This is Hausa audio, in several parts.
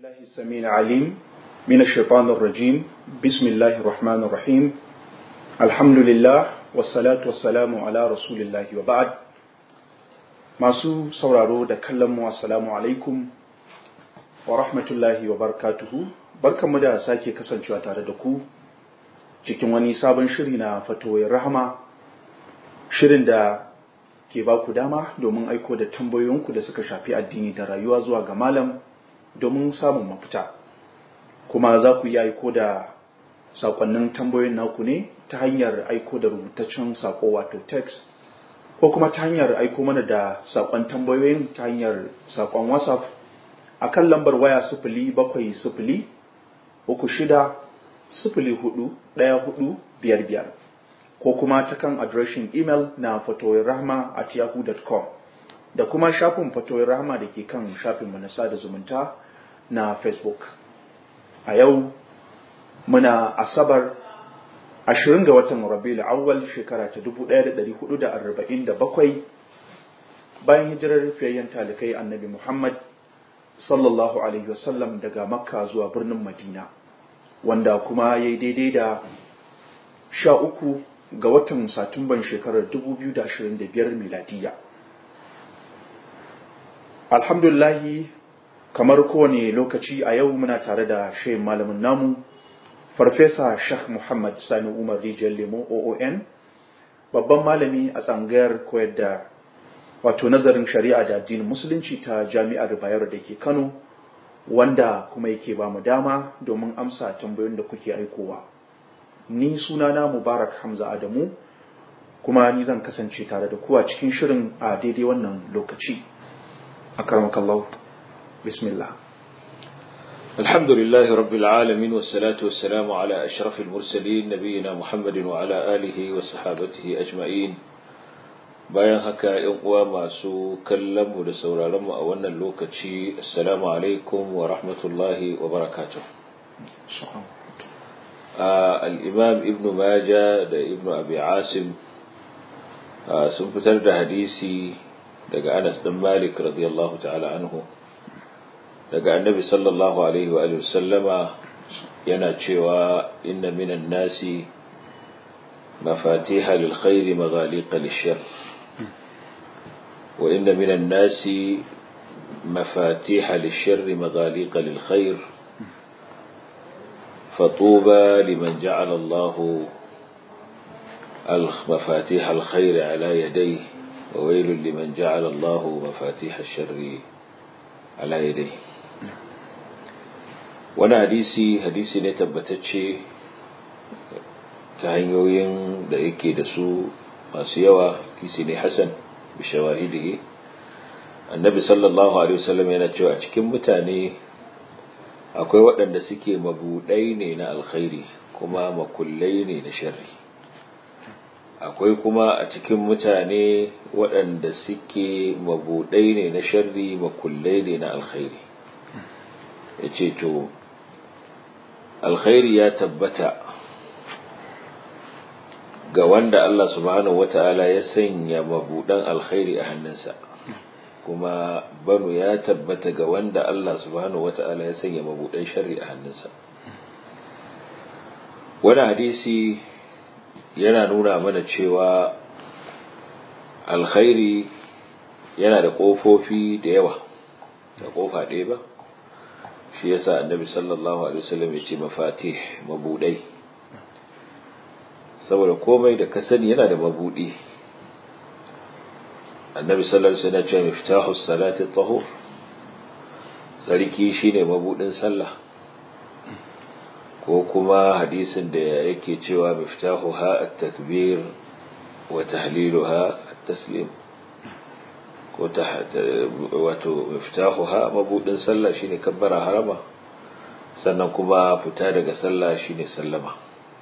بالله السميع العليم من الشيطان الرجيم بسم الله الرحمن الرحيم الحمد لله والصلاة والسلام على رسول الله وبعد masu sauraro da kallon mu assalamu alaikum wa rahmatullahi wa barakatuhu barkanmu da sake kasancewa tare da ku cikin wani sabon shiri na fatoyin rahama shirin da ke ba ku dama domin aiko da tambayoyinku da suka shafi addini da rayuwa zuwa ga malam domin samun mafita kuma za ku yi aiko da sakonnin tambayoyin naku ne ta hanyar aiko da rubutaccen sako wato text ko kuma ta hanyar aiko mana da sakon tambayoyin ta hanyar sakon whatsapp a kan lambar waya sifili bakwai sifili uku shida sifili hudu ɗaya hudu biyar biyar ko kuma ta kan adireshin imel na fatoyin rahama at yahoo.com da kuma shafin fatoyin rahama da ke kan shafinmu na sada zumunta na facebook a yau muna asabar ashirin ga watan rabiul awwal shekara ta 1447 bayan hijirar fiyayyen talikai annabi muhammad sallallahu alaihi wasallam daga makka zuwa birnin madina wanda kuma ya yi daidai da sha uku ga watan satumban shekarar 2025 miladiya alhamdulahi kamar kowane lokaci a yau muna tare da shayin malamin namu farfesa shah muhammad sani umar rijiyar lemo oon babban malami a tsangayar koyar da wato nazarin shari'a da addinin musulunci ta jami'ar bayero da ke kano wanda kuma yake ba mu dama domin amsa tambayoyin da kuke aikowa ni sunana mubarak hamza adamu kuma ni zan kasance tare da kuwa cikin shirin a daidai wannan lokaci a karmakallahu bismillah الحمد لله رب العالمين والصلاة والسلام على أشرف المرسلين نبينا محمد وعلى آله وصحابته أجمعين bayan haka ‘yan uwa masu kallonmu da sauraronmu a wannan lokaci assalamu alaikum wa rahmatullahi wa barakatuh al'imam ibn maja da ibn abi asim sun fitar da hadisi daga anas ɗan malik radiyallahu ta'ala anhu daga annabi sallallahu alaihi wa sallama yana cewa inna minan nasi mafatiha lil khairi maghaliqa lishar wa inna minan nasi mafatiha lishar maghaliqa lil khair فطوبى لمن جعل الله مفاتيح الخير على يديه وويل لمن جعل الله مفاتيح الشر على يديه wani hadisi hadisi ne tabbatacce ta hanyoyin da yake da su masu yawa hadisi ne hasan bi shawahidihi annabi sallallahu alaihi wasallam yana cewa a cikin mutane akwai waɗanda suke mabudai ne na alkhairi kuma makullai ne na sharri akwai kuma a cikin mutane waɗanda suke mabudai ne na sharri makullai ne na alkhairi ya ce to alkhairi ya tabbata ga wanda Allah subhanahu wata'ala ya sanya mabudan alkhairi a hannunsa kuma banu ya tabbata ga wanda Allah subhanahu wata'ala ya sanya mabudan sharri a hannunsa wani hadisi yana nuna mana cewa alkhairi yana da ƙofofi da yawa da ƙofa ɗaya ba shi yasa annabi sallallahu alaihi wasallam ya ce mafatih mabudai saboda komai da ka sani yana da mabudi annabi sallallahu alaihi wasallam ya ce miftahu salati tahur sarki shine mabudin sallah ko kuma hadisin da yake cewa miftahu ha at-takbir wa tahliluha at-taslim ko ta wato miftahuha mabudin sallah shine kabbara harama sannan kuma fita daga sallah shine sallama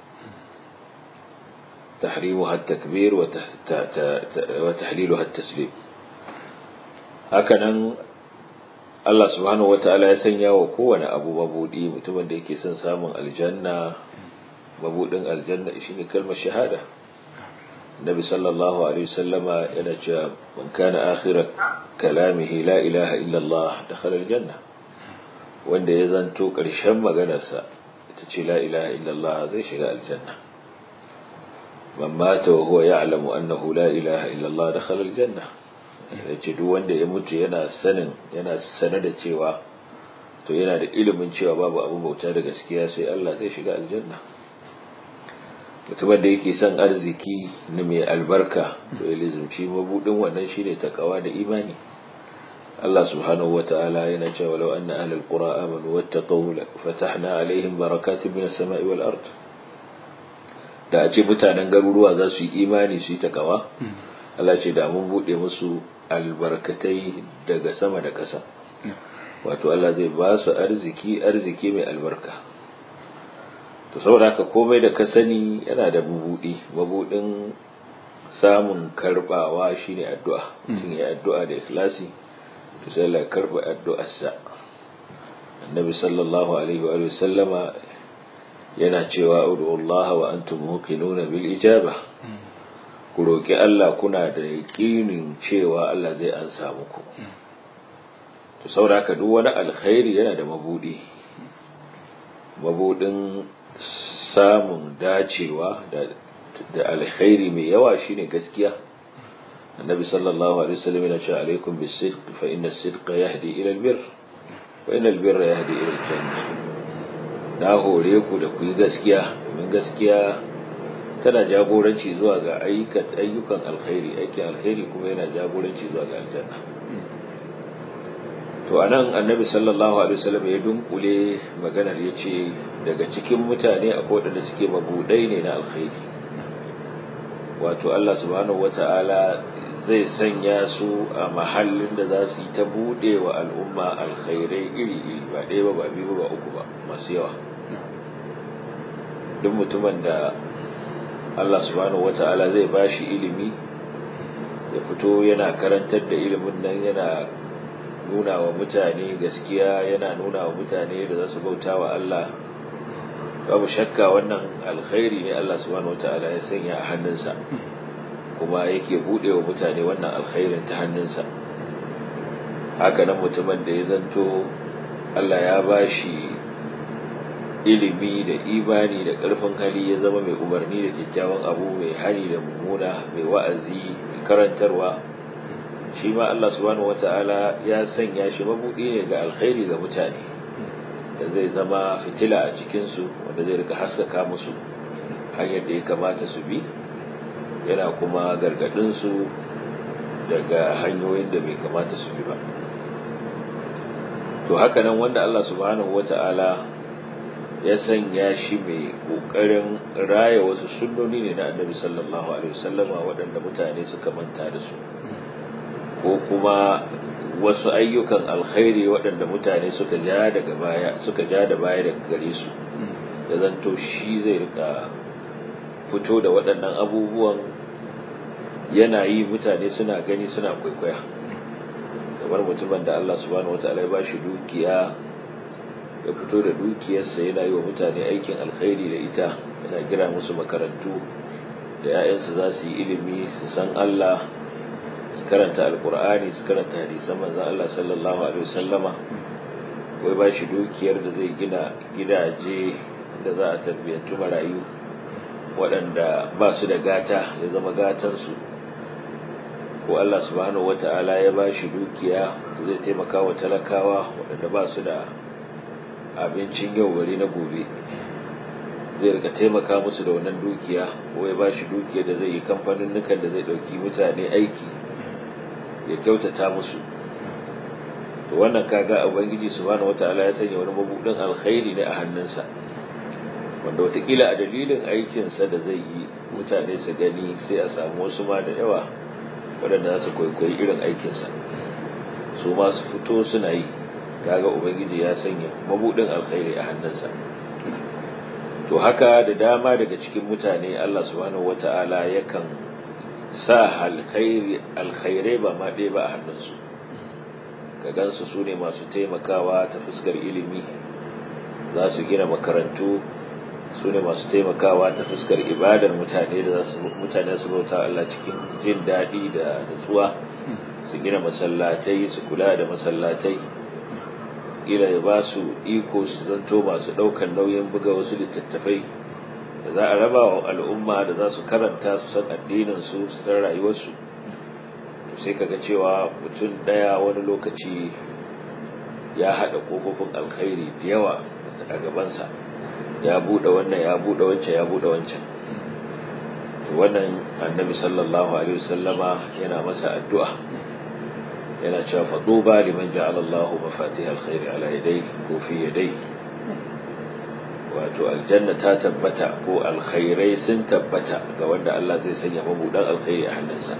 tahrimuha at-takbir wa tahliluha at-taslim hakanan Allah subhanahu wataala ya sanya wa kowane abu mabudi mutumin da yake son samun aljanna mabudin aljanna shine kalmar shahada النبي صلى الله عليه وسلم ينجى من كان آخر كلامه لا إله إلا الله دخل الجنة wanda ya zanto ƙarshen maganarsa ita ce la ilaha illallah zai shiga aljanna man mata wa huwa ya'lamu annahu la ilaha illallah dakhala aljanna yace duk wanda ya mutu yana sanin yana sanar da cewa to yana da ilimin cewa babu abu bauta da gaskiya sai Allah zai shiga aljanna mutumin da yake son arziki na mai albarka to ya lizumci mabudin wannan shine takawa da imani Allah subhanahu wata'ala yana cewa law anna ahlul qura amanu wattaqaw fatahna alaihim barakatin minas sama'i wal ard da a ce mutanen garuruwa za su yi imani su yi takawa Allah ce da mun bude musu albarkatai daga sama da ƙasa wato Allah zai ba su arziki arziki mai albarka to saboda haka komai da ka sani yana da mabudi mabudin samun karbawa shine addu'a mutum ya addu'a da ikhlasi to sai Allah ya karba addu'arsa annabi sallallahu alaihi wa sallama yana cewa ud'u Allah wa antum muqinuna bil ijaba ku roki Allah kuna da yaqinin cewa Allah zai ansa muku to saboda haka duk wani alkhairi yana da mabudi mabudin samun dacewa da da alkhairi mai yawa shine gaskiya annabi sallallahu alaihi wasallam yana cewa alaikum bis-sidq fa inna as-sidqa yahdi ila al-birr wa inna al-birra yahdi ila al-janna na hore ku da ku yi gaskiya domin gaskiya tana jagoranci zuwa ga ayyukan alkhairi aikin alkhairi kuma yana jagoranci zuwa ga aljanna to anan annabi sallallahu alaihi wasallam ya dunkule maganar yace daga cikin mutane akwai wadanda suke mabudai ne na alkhairi wato Allah subhanahu wata'ala zai sanya su a mahallin da za su yi ta bude wa al'umma alkhairai iri-iri ba ɗaya ba ba biyu ba uku ba masu yawa duk mutumin da Allah subhanahu wata'ala zai bashi ilimi ya fito yana karantar da ilimin nan yana nuna wa mutane gaskiya yana nuna wa mutane da za su bauta wa Allah babu shakka wannan alkhairi ne Allah subhanahu wataala ya sanya a hannunsa kuma yake bude wa mutane wannan alkhairin ta hannunsa haka nan mutumin da ya zanto Allah ya bashi ilimi da imani da ƙarfin hali ya zama mai umarni da kyakkyawan abu mai hari da mummuna mai wa'azi mai karantarwa shi ma Allah subhanahu wata'ala ya sanya shi mabudi ne ga alkhairi ga mutane da zai zama fitila a cikinsu wanda zai rika haskaka musu hanyar da ya kamata su bi yana kuma gargadinsu daga hanyoyin da bai kamata su bi ba to haka nan wanda Allah subhanahu wata'ala ya sanya shi mai kokarin raya wasu sunnoni ne na annabi sallallahu alaihi wasallama waɗanda mutane suka manta da su ko kuma wasu ayyukan alkhairi waɗanda mutane suka ja daga baya suka ja da baya daga gare su da zanto shi zai rika fito da waɗannan abubuwan yana yi mutane suna gani suna kwaikwaya kamar mutumin da Allah subhanahu wataala ya bashi dukiya ya fito da dukiyarsa yana yi wa mutane aikin alkhairi da ita yana gira musu makarantu da 'ya'yansu za su yi ilimi su san Allah su karanta alkur'ani su karanta hadisan manzon Allah sallallahu alaihi wasallama wai ba shi dukiyar da zai gina gidaje da za a tarbiyyantu marayu waɗanda ba su da gata ya zama gatansu ko Allah subhanahu wata'ala ya ba shi dukiya da zai taimaka wa talakawa waɗanda ba su da abincin yau bari na gobe zai rika taimaka musu da wannan dukiya ko ya ba shi dukiya da zai yi kamfanin nukan da zai ɗauki mutane aiki ya kyautata musu to wannan kaga ubangiji subhanahu wataala ya sanya wani mabudin alkhairi ne a hannunsa wanda watakila a dalilin aikinsa da zai yi mutane su gani sai a samu wasu ma da yawa waɗanda za su kwaikwayi irin aikinsa su ma su fito suna yi kaga ubangiji ya sanya mabudin alkhairi a hannunsa to haka da dama daga cikin mutane Allah subhanahu wataala yakan sa alkhairai ba ma ɗaya ba a hannunsu ka gansu su ne masu taimakawa ta fuskar ilimi za su gina makarantu su ne masu taimakawa ta fuskar ibadar mutane da mutane su bauta Allah cikin jin daɗi da nutsuwa su gina masallatai su kula da masallatai ila ya ba su iko su zanto masu ɗaukar nauyin buga wasu littattafai da za a raba wa al'umma da za su karanta su san addininsu su san rayuwarsu to sai kaga cewa mutum ɗaya wani lokaci ya haɗa ƙofofin alkhairi da yawa a gabansa ya buɗe wannan ya buɗe wancan ya buɗe wancan to wannan annabi sallallahu alaihi wasallama yana masa addu'a yana cewa faduba liman ja'ala Allah mafatih alkhairi ala yadayhi ko fi yadayhi wato aljanna ta tabbata ko alkhairai sun tabbata ga wanda Allah zai sanya mabudan alkhairi a hannunsa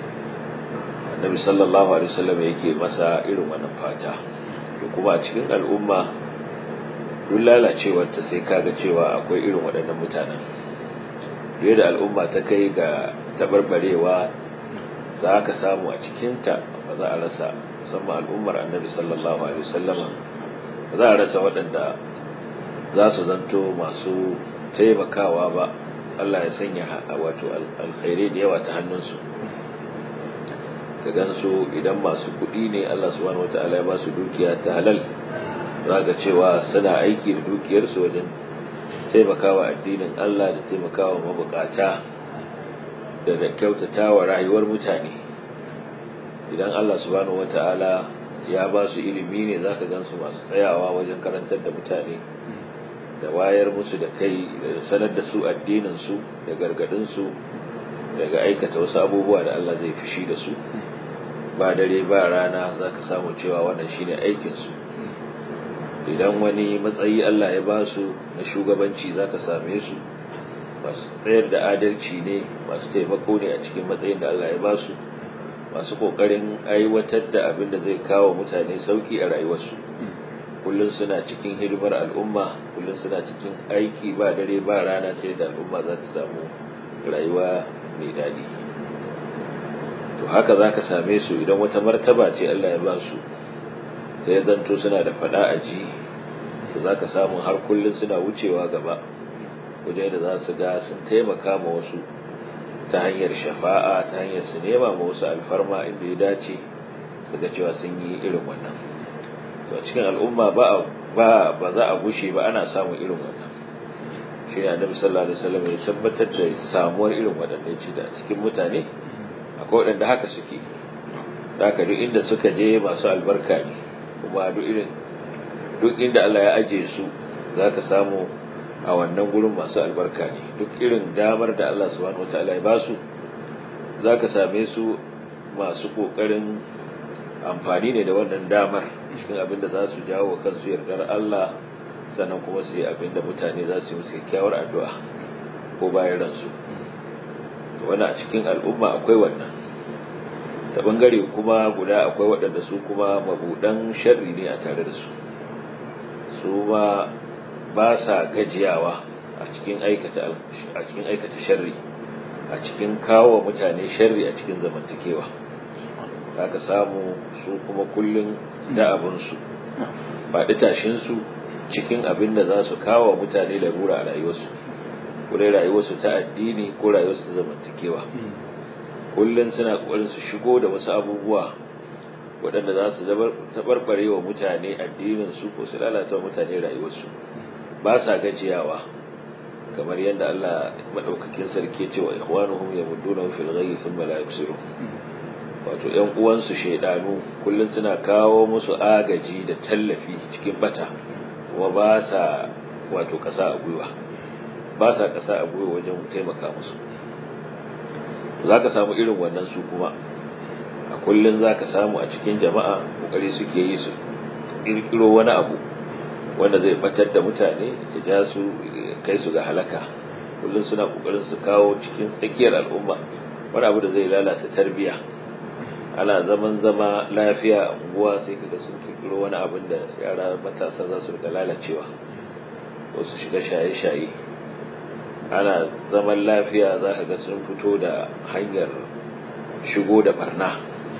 annabi sallallahu alaihi wasallam yake masa irin wannan fata to kuma a cikin al'umma duk lalacewar ta sai kaga cewa akwai irin waɗannan mutanen duk da al'umma ta kai ga tabarbarewa za ka samu a cikinta ba za a rasa musamman al'ummar annabi sallallahu alaihi wasallam ba za a rasa waɗanda za su zanto masu taimakawa ba Allah ya sanya wato alkhairai da yawa ta hannunsu ka gansu idan masu kuɗi ne Allah subhanahu wataala ya ba su dukiya ta halal za ga cewa suna aiki da dukiyarsu wajen taimakawa addinin Allah da taimakawa mabukata da da kyautatawa rayuwar mutane idan Allah subhanahu wataala ya ba su ilimi ne zaka gansu masu tsayawa wajen karantar da mutane da wayar musu da kai da sanar da su addinin su da gargadin su daga aikata wasu abubuwa da Allah zai fishi da su ba dare ba rana zaka samu cewa wannan shine aikin su idan wani matsayi Allah ya ba su na shugabanci zaka same su masu tsayar da adalci ne masu taimako ne a cikin matsayin da Allah ya ba su masu kokarin aiwatar da abin da zai kawo mutane sauki a rayuwarsu kullum suna cikin hidimar al'umma kullum suna cikin aiki ba dare ba rana sai da al'umma za ta samu rayuwa mai daɗi to haka za ka same su idan wata martaba ce Allah ya ba su sai zanto suna da fada a ji to za ka samu har kullum suna wucewa gaba wajen da za su ga sun taimaka ma wasu ta hanyar shafa'a ta hanyar su nema ma wasu alfarma inda ya dace su ga cewa sun yi irin wannan to a cikin al'umma ba ba ba za a gushe ba ana samun irin wannan shi ne annabi sallallahu alaihi wasallam ya tabbatar da samuwar irin waɗannan ce da cikin mutane akwai waɗanda haka suke da haka duk inda suka je masu albarka ne kuma duk irin duk inda Allah ya aje su za ka samu a wannan gurin masu albarka ne duk irin damar da Allah subhanahu wataala ya ba su za ka same su masu ƙoƙarin amfani ne da wannan damar cikin abin da za su jawo wa kansu yardar Allah sannan kuma su yi abin da mutane za su yi musu kyakkyawar addu'a ko bayan ransu wani a cikin al'umma akwai wannan ta bangare kuma guda akwai waɗanda su kuma mabuɗan sharri ne a tare da su su ma ba sa gajiyawa a cikin aikata a cikin aikata sharri a cikin kawo mutane sharri a cikin zamantakewa ka samu su kuma kullun da abin su faɗi tashin su cikin abin da za su kawo mutane larura a rayuwarsu ko dai rayuwarsu ta addini ko rayuwarsu ta zamantakewa kullun suna kokarin su shigo da wasu abubuwa waɗanda za su tabarbare wa mutane addinin su ko su lalata wa mutane rayuwarsu ba sa gajiyawa kamar yadda Allah madaukakin sarki ce wa ikhwanuhum yamudduna fil ghayyi thumma la yuksiru wato ƴan uwansu shaidanu kullun suna kawo musu agaji da tallafi cikin bata kuma ba sa wato kasa a gwiwa ba sa kasa a gwiwa wajen taimaka musu zaka samu irin wannan su kuma a kullun zaka samu a cikin jama'a kokari suke yi su kirkiro wani abu wanda zai batar da mutane ya ja su kai su ga halaka kullum suna kokarin su kawo cikin tsakiyar al'umma wani abu da zai lalata tarbiya ana zaman zama lafiya a unguwa sai kaga sun kirkiro wani abin da yara matasa za su rika lalacewa wasu shiga shaye-shaye ana zaman lafiya za ka ga sun fito da hanyar shigo da barna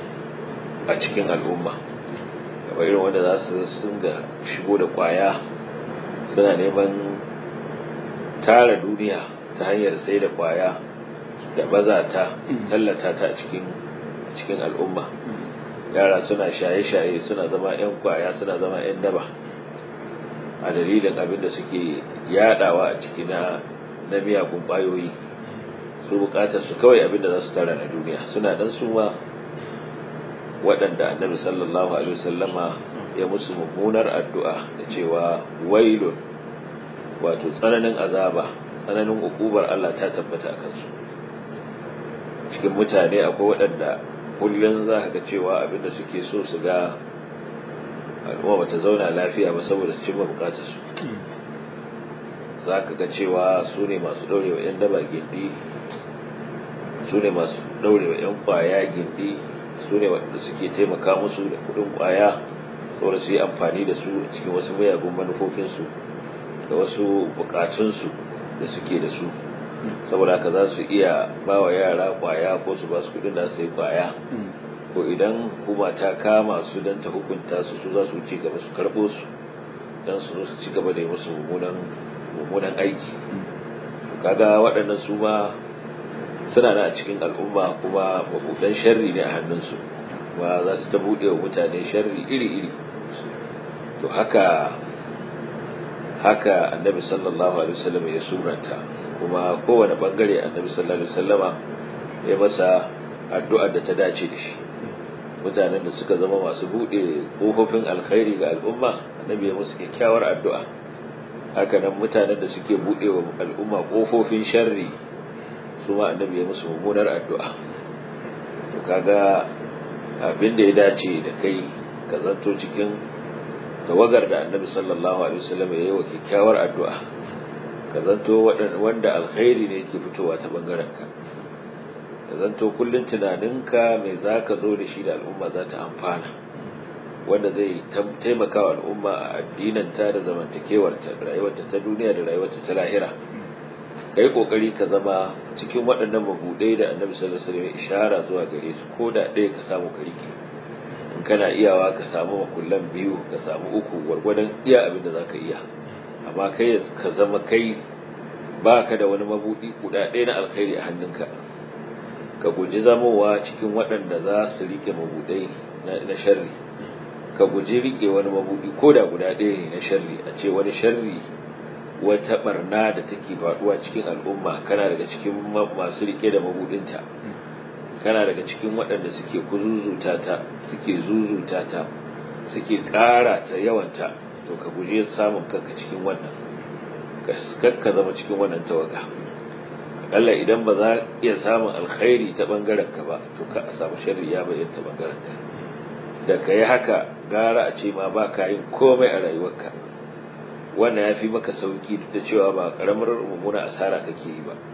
a cikin al'umma kamar irin wanda za su sunga shigo da kwaya suna neman tara duniya ta hanyar sai da kwaya da baza ta tallata ta a cikin cikin al'umma yara suna shaye-shaye suna zama 'yan kwaya suna zama 'yan daba a dalilin abin da suke yadawa a ciki na na miyagun kwayoyi su bukatar su kawai abin da za su tara na duniya suna dan su ma waɗanda annabi sallallahu alaihi wasallama ya musu mummunar addu'a da cewa wailun wato tsananin azaba tsananin ukubar Allah ta tabbata a kansu cikin mutane akwai waɗanda kullum za ka ga cewa abinda suke so su ga al'umma bata zauna lafiya ba saboda su cimma bukatar su za ka ga cewa su ne masu ɗaurewa 'yan daba gindi su ne masu ɗaurewa 'yan kwaya gindi su ne waɗanda suke taimaka musu da kuɗin kwaya saboda su yi amfani da su cikin wasu mayagun manufofinsu da wasu bukatunsu da suke da su saboda haka za su iya ba wa yara kwaya ko su ba su kudin da su yi kwaya ko idan hukuma ta kama su don ta hukunta su su za su ci gaba su karɓo su don su zo su ci gaba da yi musu mummunan aiki to kaga waɗannan su ma suna na a cikin al'umma kuma mabudan sharri ne a hannunsu ba za su ta buɗe wa mutane sharri iri-iri to haka haka annabi sallallahu alaihi wasallam ya suranta kuma kowane bangare annabi sallallahu alaihi wasallama ya masa addu'ar da ta dace da shi mutanen da suka zama masu bude kofofin alkhairi ga al'umma annabi ya musu kyakkyawar addu'a haka nan mutanen da suke bude wa al'umma kofofin sharri su ma annabi ya musu mummunar addu'a to kaga abin da ya dace da kai ka zanto cikin tawagar da annabi sallallahu alaihi wasallam ya yi wa kyakkyawar addu'a ka zanto wanda alkhairi ne yake fitowa ta bangaren ka ka zanto kullun tunaninka mai zaka zo da shi da al'umma za ta amfana wanda zai taimaka wa al'umma a addinanta da zamantakewarta da rayuwarta ta duniya da rayuwarta ta lahira kai kokari ka zama cikin waɗannan mabudai da annabi sallallahu alaihi wasallam ishara zuwa gare su ko da ɗaya ka samu ka rike in kana iyawa ka samu makullan biyu ka samu uku gwargwadon iya abin da za ka iya amma kai ka zama kai ba ka da wani mabuɗi guda ɗaya na alkhairi a hannunka ka guji zamowa cikin waɗanda za su riƙe mabuɗai na sharri ka guji riƙe wani mabuɗi ko da guda ɗaya ne na sharri a ce wani sharri wata barna da take faɗuwa cikin al'umma kana daga cikin masu riƙe da mabuɗinta kana daga cikin waɗanda suke kuzuzuta ta suke zuzuta ta suke ƙara ta yawanta to ka guje samun kanka cikin wannan ka zama cikin wannan tawaga akalla idan ba za iya samun alkhairi ta bangaren ka ba to ka a samu sharri ya bayyana ta bangaren ka da ka yi haka gara a ce ma ba ka yin komai a rayuwarka wannan ya fi maka sauki duk da cewa ba karamar mummuna asara kake yi ba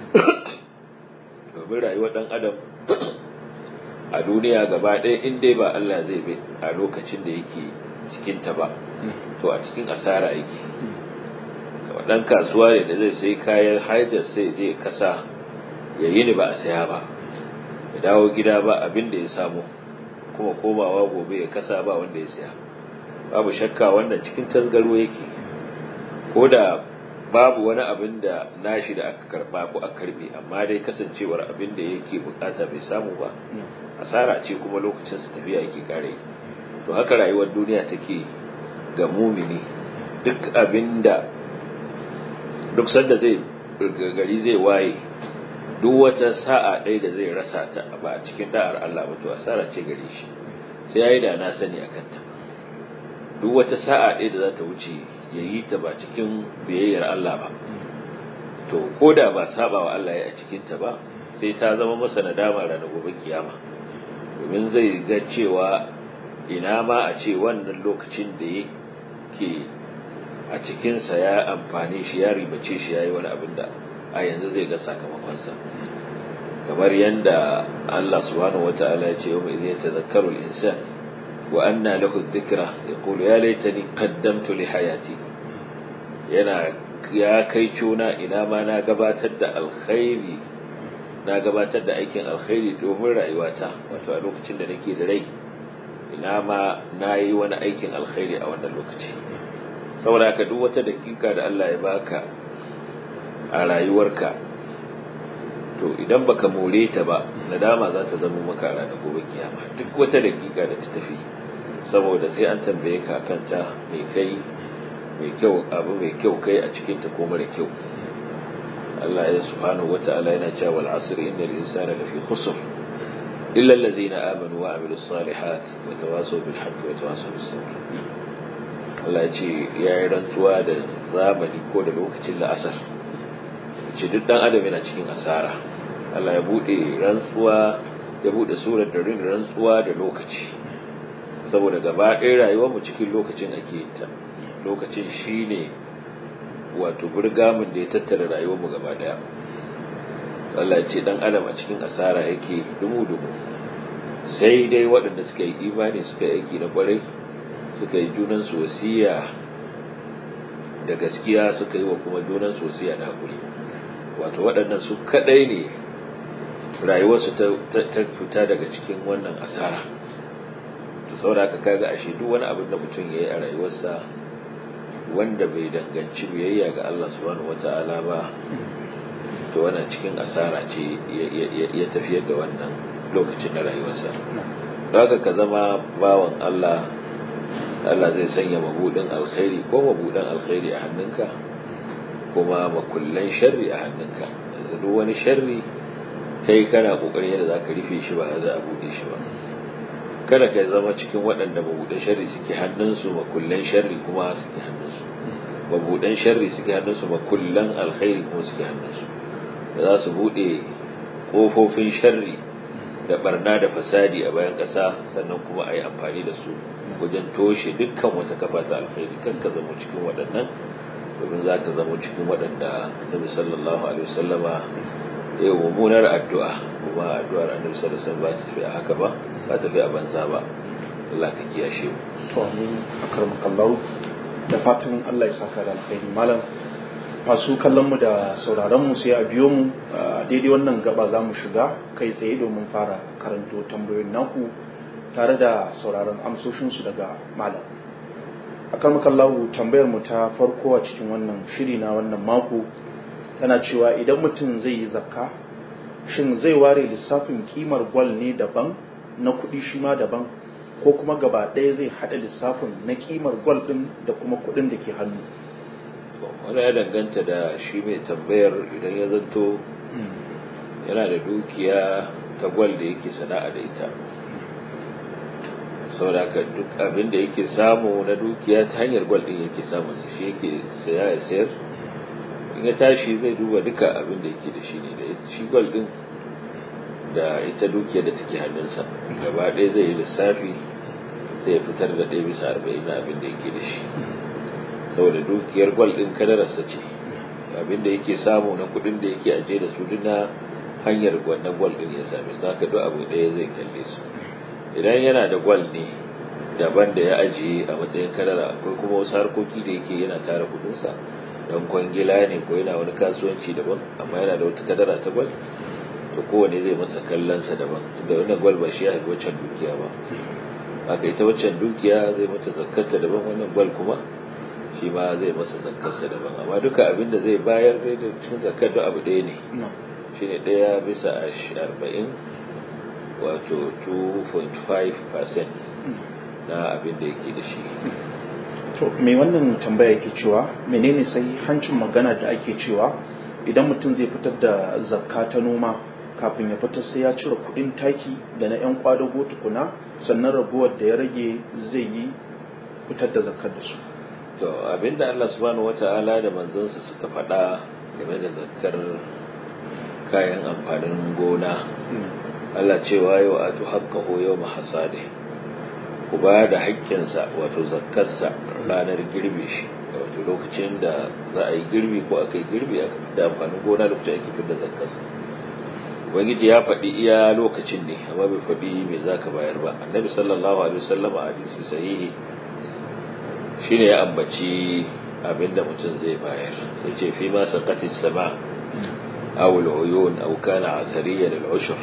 domin rayuwar ɗan adam a duniya gaba ɗaya in dai ba Allah zai bi a lokacin da yake cikinta ba to a cikin asara yake kamar ɗan kasuwa ne da zai sai kayan haidar sai je kasa ya yi ni ba a saya ba ya dawo gida ba abin da ya samu kuma komawa gobe ya kasa ba wanda ya saya babu shakka wannan cikin tasgaro yake ko da babu wani abin da nashi da aka karba ko aka karbe amma dai kasancewar abin da yake bukata bai samu ba asara ce kuma lokacin su tafiya yake kare to haka rayuwar duniya take ga mumini duk abin da duk sanda zai gari zai waye duk wata sa'a ɗaya da zai rasa ta ba a cikin da'ar Allah ba to asara ce gare shi sai yayi da na sani akan ta duk wata sa'a ɗaya da za ta wuce ya yi ta ba cikin biyayyar Allah ba to ko da ba saba wa Allah ya a cikinta ba sai ta zama masa nadama ranar gobe kiyama domin zai ga cewa ina ma a ce wannan lokacin da yake a cikinsa ya amfani shi ya ribace shi ya yi wani abin da a yanzu zai ga sakamakonsa kamar yadda Allah subhanahu wata'ala ya ce yau mai zai tazakkaru insan وأنى له الذكرى يقول يا ليتني قدمت لحياتي yana ya kai cuna ina ma na gabatar da alkhairi na gabatar da aikin alkhairi domin rayuwata wato a lokacin da nake da rai ina ma na yi wani aikin alkhairi a wannan lokaci saboda haka duk wata dakika da Allah ya baka a rayuwarka to idan baka more ta ba nadama za ta zama maka a ranar gobe kiyama duk wata dakika da ta tafi saboda sai an tambaye ka akan ta mai kai mai kyau abu mai kyau kai a cikin ta ko mara kyau Allah ya subhanahu wata'ala yana cewa wal asr innal insana lafi khusr illa alladhina amanu wa amilus salihat wa tawasaw bil haqqi wa tawasaw bis sabr Allah ya ce yayi rantsuwa da zamani ko da lokacin la'asar ce duk dan adam yana cikin asara Allah ya bude rantsuwa ya bude surar da rin rantsuwa da lokaci saboda gaba ɗaya rayuwar mu cikin lokacin ake ta lokacin shine wato burgamin da ya tattara rayuwar mu gaba ɗaya Allah ya ce dan adam a cikin asara yake dumu dumu sai dai waɗanda suka yi imani suka yi aiki na kwarai suka yi junan su wasiya da gaskiya suka yi wa kuma junan su wasiya da hakuri wato waɗannan su kaɗai ne rayuwarsu ta fita daga cikin wannan asara to saboda haka kaga ashe duk wani abin da mutum yayi a rayuwarsa wanda bai danganci biyayya ga Allah subhanahu wata'ala ba to wannan cikin asara ce ya tafiyar da wannan lokacin na rayuwarsa don haka ka zama bawan Allah Allah zai sanya mabudin alkhairi ko mabudin alkhairi a hannunka kuma makullan sharri a hannunka yanzu duk wani sharri kai kana kokarin yadda zaka rufe shi ba za a bude shi ba kada ka zama cikin waɗanda mabudan sharri suke hannunsu makullan sharri kuma suke hannunsu mabudan sharri suke hannunsu makullan alkhairi kuma suke hannunsu da za su bude kofofin sharri da barna da fasadi a bayan ƙasa sannan kuma a yi amfani da su wajen toshe dukkan wata kafa ta alkhairi kan ka zama cikin waɗannan domin za ka zama cikin waɗanda annabi sallallahu alaihi wasallama ya yi mummunar addu'a kuma addu'ar annabi sallallahu alaihi wasallam ba ta tafi a haka ba ba ta tafi a banza ba Allah ka kiyashe mu to amin akarmakallahu da fatan Allah ya saka da alkhairi malam masu kallon mu da sauraron mu sai a biyo mu daidai wannan gaba za mu shiga kai tsaye domin fara karanto tambayoyin naku tare da sauraron amsoshinsu daga malam akan makallahu tambayar mu ta farko a cikin wannan shiri na wannan mako tana cewa idan mutum zai yi zakka shin zai ware lissafin kimar gwal ne daban na kuɗi shi ma daban ko kuma gaba ɗaya zai haɗa lissafin na kimar gwal ɗin da kuma kuɗin da ke hannu wani ya danganta da shi mai tambayar idan ya zanto yana da dukiya ta gwal da yake sana'a da ita saboda ka duk abin da yake samu na dukiya ta hanyar gwal din yake samun su shi yake saya ya sayar in ya tashi zai duba duka abin da yake da shi ne da shi gwal din da ita dukiya da take hannunsa gaba ɗaya zai yi lissafi sai ya fitar da ɗaya bisa arba'in na abin da yake da shi saboda dukiyar gwal din kadararsa ce abin da yake samu na kuɗin da yake aje da su duk na hanyar wannan gwal din ya same su haka duk abu ɗaya zai kalle su idan yana da gwal ne daban da ya ajiye a matsayin kadara akwai kuma wasu harkoki da yake yana tara kudinsa don kwangila ne ko yana wani kasuwanci daban amma yana da wata kadara ta gwal to kowane zai masa kallonsa daban tunda wannan gwal ba shi ya haifi waccan dukiya ba haka ita waccan dukiya zai mata zakkarta daban wannan gwal kuma shi ma zai masa zakkarsa daban amma duka abin da zai bayar dai da cikin zakkar da abu ɗaya ne shine ɗaya bisa arba'in wato 2.5% na abin da yake da shi to mai wannan tambaya yake cewa menene sai hancin magana da ake cewa idan mutum zai fitar da zakka ta noma kafin ya fitar sai ya cire kudin taki da na yan kwadago tukuna sannan raguwar da ya rage zai yi fitar da zakkar da su to abinda Allah subhanahu wata'ala da manzansa suka faɗa game da zakkar kayan amfanin gona Allah cewa yau a tu haƙƙaho yau mahasade ku ba da haƙƙinsa wato zakkarsa ranar girbe shi wato lokacin da za a yi girbi ko aka yi girbi aka fi da amfanin gona lokacin ake fi da zakkarsa ubangiji ya faɗi iya lokacin ne amma bai faɗi me za ka bayar ba annabi sallallahu alaihi wasallam a hadisi sahihi shine ya ambaci abinda mutum zai bayar yace fi ma saqatis sama aw al-uyun aw kana athariyan al-ushr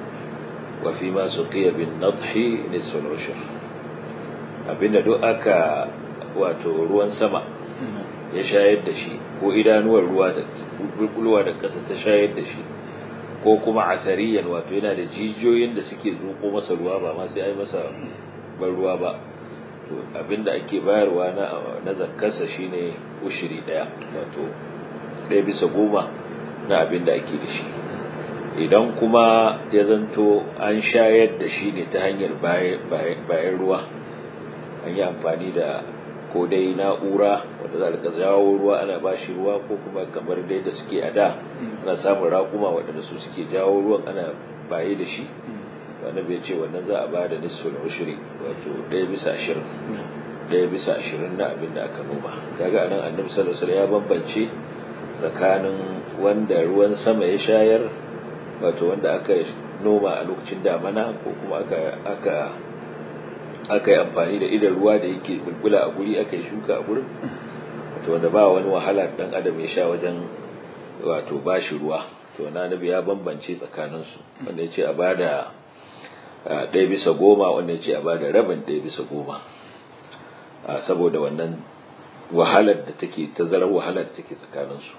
وفيما سقي بالنضح نصف العشر abinda duk aka wato ruwan sama ya shayar da shi ko idanuwar ruwa da bulbulwa da ƙasa ta shayar da shi ko kuma athariyan wato yana da jijiyoyin da suke zuko masa ruwa ba ma sai ai masa ban ruwa ba to abinda ake bayarwa na na zakkarsa shine ushiri daya wato ɗaya bisa goma na abinda ake da shi idan kuma ya zanto an shayar da shi ne ta hanyar bayan ruwa an yi amfani da ko dai na'ura wanda za a jawo ruwa ana ba shi ruwa ko kuma kamar dai da suke a da ana samun raƙuma waɗanda su suke jawo ruwan ana baye da shi wanda bai ce wannan za a ba da nisful ushri wato ɗaya bisa ashirin ɗaya bisa ashirin na abin da aka noma kaga anan annabi sallallahu alaihi wasallam ya bambance tsakanin wanda ruwan sama ya shayar wato wanda aka noma a lokacin damana ko kuma aka aka aka yi amfani da idan ruwa da yake bulbula a guri aka yi shuka a gurin wato wanda ba wani wahala dan adam ya sha wajen wato bashi ruwa to na nabi ya bambance tsakaninsu wanda ya ce a bada ɗaya bisa goma wanda ya ce a bada rabin ɗaya bisa goma saboda wannan wahalar da take tazarar wahalar da take tsakaninsu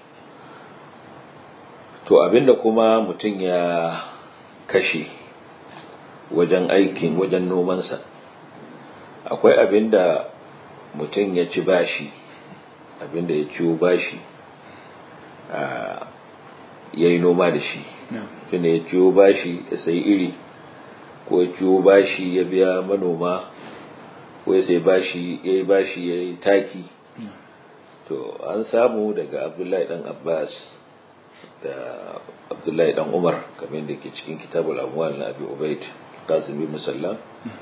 to abinda kuma mutum ya kashe wajen aikin wajen nomansa akwai abinda mutum ya ci bashi abinda ya ciwo bashi ya yi noma da shi tunda ya ciwo bashi ya sayi iri ko ya ciwo bashi ya biya manoma ko ya sai bashi ya yi bashi ya yi taki to an samu daga abdullahi dan abbas da abdullahi dan umar kamar da ke cikin kitabul amwal na abi ubaid qasim bin musallam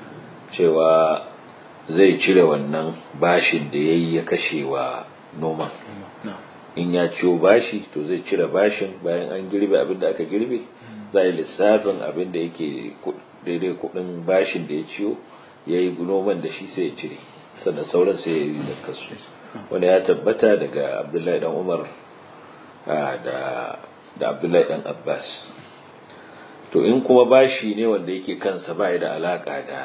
cewa zai cire wannan bashin da yayi ya kashe wa noman in ya ciwo bashi to zai cire bashin bayan an girbe abin da aka girbe zai lissafin abin da yake daidai kudin bashin da ya ciwo ya yi noman da shi sai ya cire sannan sauran sai ya yi zakasu wanda ya tabbata daga abdullahi dan umar da da abdullahi dan abbas to in kuma bashi ne wanda yake kansa ba da alaka da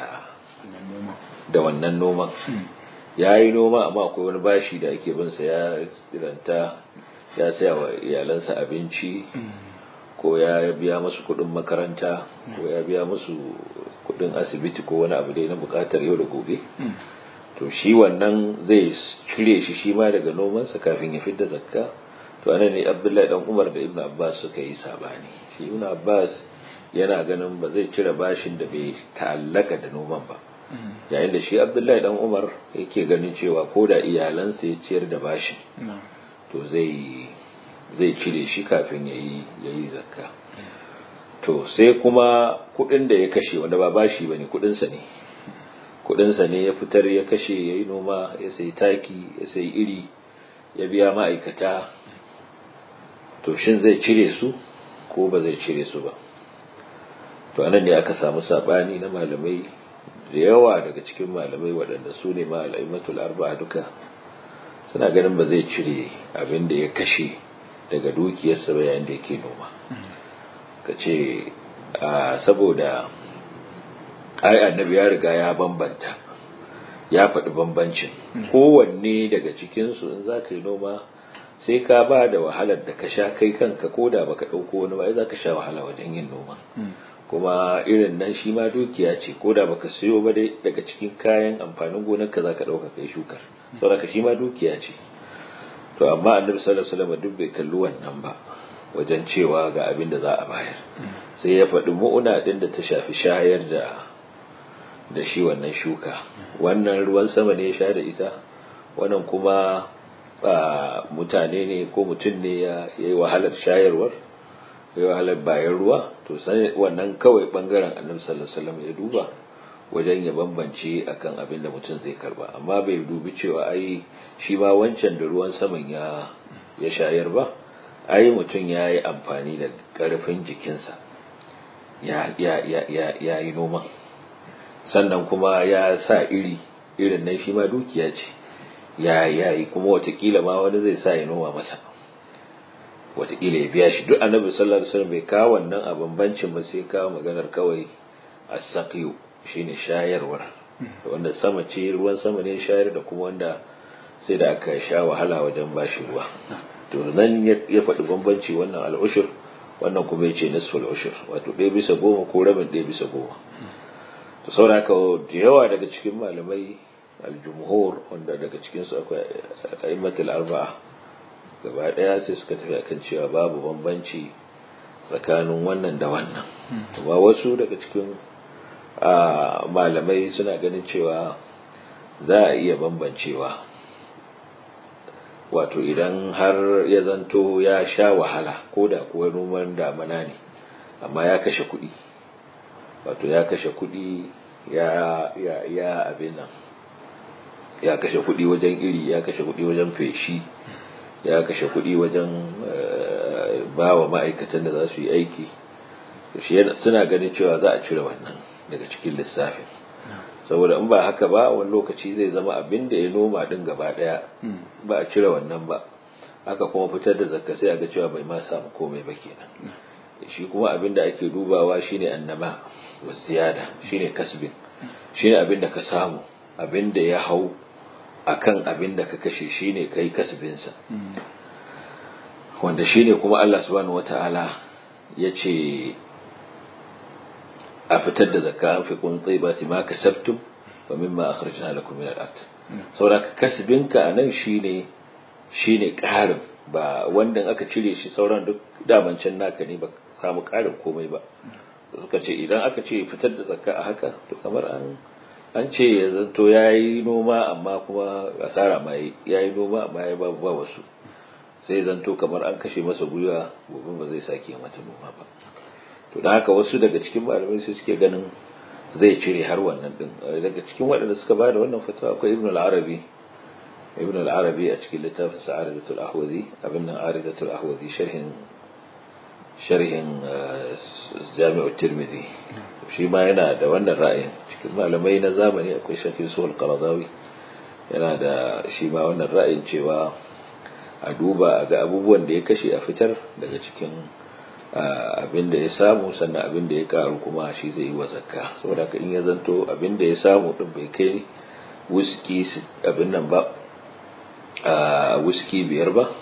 da wannan noman ya yi noma amma akwai wani bashi da ake binsa ya kiranta ya saya wa iyalansa abinci ko ya biya musu kudin makaranta ko ya biya musu kudin asibiti ko wani abu dai na bukatar yau da gobe to shi wannan zai cire shi shi ma daga nomansa kafin ya fidda zakka to anan ne abdullahi dan umar da ibnu abbas suka yi sabani shi ibnu abbas yana ganin ba zai cire bashin da bai ta'allaka da noman ba yayin da shi abdullahi dan umar yake ganin cewa ko da iyalansa ya ciyar da bashin to zai zai cire shi kafin yayi yayi zakka to sai kuma kudin da ya kashe wanda ba bashi bane kudin sa ne kudin sa ne ya fitar ya kashe yayi noma ya sayi taki ya sayi iri ya biya ma'aikata to shin zai cire su ko ba zai cire su ba to anan ne aka samu sabani na malamai da yawa daga cikin malamai waɗanda su ne ma'alaimatul arba'a duka suna ganin ba zai cire abin da ya kashe daga dukiyarsa ba yayin da yake noma ka ce saboda ai annabi ya riga ya bambanta ya faɗi bambancin kowanne daga cikinsu in za ka yi noma sai ka ba da wahalar da ka sha kai kanka ko da baka ɗauko wani ba za ka sha wahala wajen yin noma kuma irin nan shi ma dukiya ce ko da baka siyo ba dai daga cikin kayan amfanin gonarka za ka ɗauka kai shukar saboda shi ma dukiya ce to amma annabi sallallahu alaihi wasallam duk bai kalli wannan ba wajen cewa ga abin da za a bayar sai ya faɗi mu'una ɗin da ta shafi shayar da da shi wannan shuka wannan ruwan sama ne ya sha da ita wannan kuma mutane ne ko mutum ne ya yi wahalar shayarwar ya yi wahalar bayan ruwa to sai wannan kawai bangaren annabi sallallahu alaihi wasallam ya duba wajen ya bambance akan abin da mutum zai karba amma bai dubi cewa ai shi ma wancan da ruwan saman ya ya shayar ba ai mutum ya yi amfani da karfin jikinsa ya ya ya ya ya yi noman sannan kuma ya sa iri irin nan shi ma dukiya ce ya ya yi kuma watakila ma wani zai sa ya noma masa watakila ya biya shi duk annabi sallallahu alaihi wasallam bai kawo wannan a bambancin ba sai kawo maganar kawai as-saqiyu shine shayarwar wanda sama ce ruwan sama ne shayar da kuma wanda sai da aka sha wahala wajen bashi ruwa to nan ya faɗi bambanci wannan al'ushur wannan kuma ya ce nisful ushur wato ɗaya bisa goma ko rabin ɗaya bisa goma to saboda haka da yawa daga cikin malamai aljumhur wanda daga cikinsu akwai a'immatul arba'a gaba ɗaya sai suka tafi akan cewa babu bambanci tsakanin wannan da wannan amma wasu daga cikin malamai suna ganin cewa za a iya bambancewa wato idan har ya zanto ya sha wahala ko da kuwa noman damana ne amma ya kashe kuɗi wato ya kashe kuɗi ya ya ya abin nan ya kashe kuɗi wajen iri ya kashe kuɗi wajen feshi ya kashe kuɗi wajen ba wa ma'aikatan da za su yi aiki suna ganin cewa za a cire wannan daga cikin lissafin saboda in ba haka ba wani lokaci zai zama abin da ya noma din gaba daya ba a cire wannan ba aka kuma fitar da zakka sai a ga cewa bai ma samu komai ba kenan shi kuma abin da ake dubawa shine annama wa ziyada shine kasbin shine abin da ka samu abin da ya hau akan abin da ka kashe shine kai kasbinsa wanda shine kuma Allah subhanahu wataala ya ce a fitar da zakka an fi kun tsibati ma kasabtum wa mimma akhrajna lakum min al-ard saboda kasbinka anan shine shine ƙarin ba wanda aka cire shi sauran duk daman can naka ne ba samu ƙarin komai ba suka ce idan aka ce fitar da zakka a haka to kamar an an ce ya zanto yayi noma amma kuma asara ma yayi noma amma ya babu ba wasu sai zanto kamar an kashe masa gwiwa gobe ba zai sake mata noma ba to da haka wasu daga cikin malamai sai suke ganin zai cire har wannan din daga cikin waɗanda suka bada wannan fatawa akwai ibn al-arabi ibn al-arabi a cikin littafin sa'adatul ahwazi abin nan aridatul ahwazi sharhin sharhin jami'u tirmidhi shi ma yana da wannan ra'ayin cikin malamai na zamani akwai shafi suhul qaradawi yana da shi ma wannan ra'ayin cewa a duba a ga abubuwan da ya kashe a fitar daga cikin abin da ya samu sannan abin da ya karu kuma shi zai yi wa zakka saboda ka in ya zanto abin da ya samu din bai kai wuski abin nan ba a wuski biyar ba